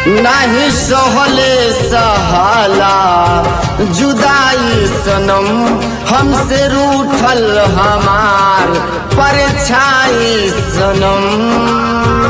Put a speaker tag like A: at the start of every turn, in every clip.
A: नाही सहले सहाला जुदाई सनम हमसे रूठल हमार परछाई सनम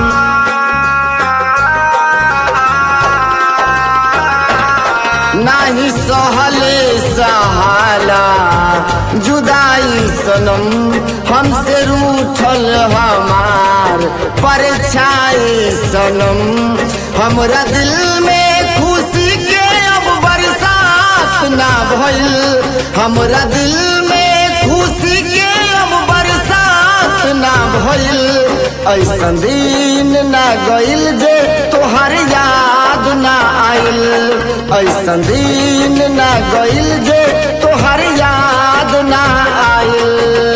A: नाही सहले सहाला जुदाई सनम हमसे रूठल हमार परछाई सनम हमरा दिल में खुशी के अब बरसात ना भइल हमरा दिल में खुशी के अब बरसात ना भइल ऐसन दिन ना गइल जे तोहर याद ना आइल ऐसन दिन ना गइल जे तोहर याद ना आइल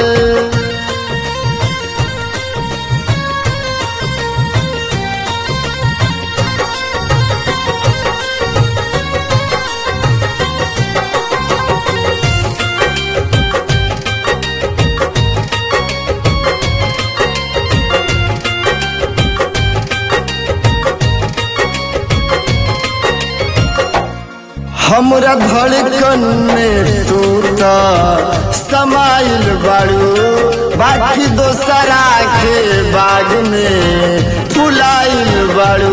A: हमरा धड़कन में तू त समाइल बाड़ू बाकी दोसरा के बाग में फुलाइल बाड़ू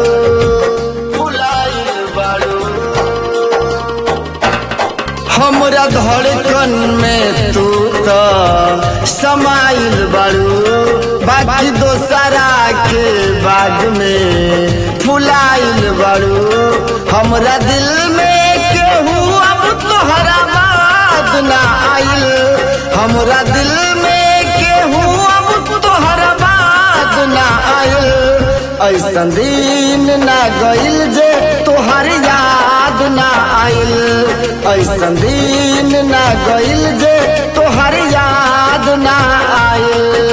A: फुलाइल बाड़ू हमरा धड़कन में तू त समाइल बाड़ू बाकी दोसरा के बाग में फुलाइल बाड़ू हमरा दिल में केहू अब तोहरा बात ना आइल हमरा दिल में केहू अब तोहरा बात ना आइल ऐसन दिन ना गइल जे तोहर याद ना आइल ऐसन दिन ना गइल जे तोहर याद ना आइल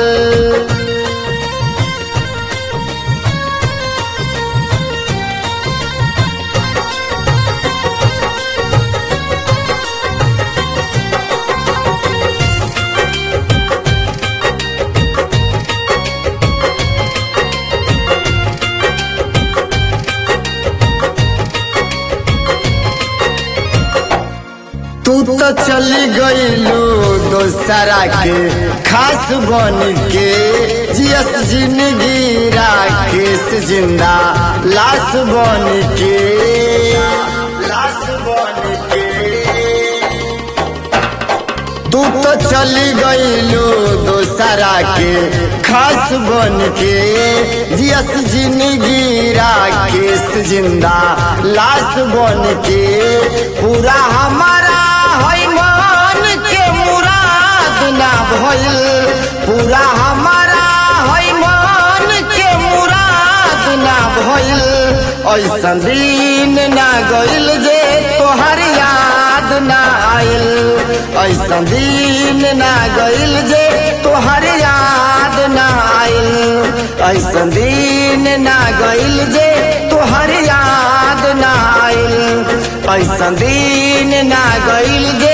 A: तू तो चली गईलू दोसरा के खास बन के जियस जिंदगी राकेश जिंदा लाश बन के लाश बन के तू तो चली गईलू दोसरा के खास बन के जियस जिंदगी राकेश जिंदा लाश बन के पूरा हमारा है मन के मुराद ना भइल पूरा हमारा है मन के मुराद ना भइल ऐसन दिन ना गइल जे तोहर याद ना आइल ऐसन दिन ना गइल जे तोहर याद ना आइल ऐसन दिन ना गइल जे तोहर याद ना आइल ऐसन दिन ना गइल जे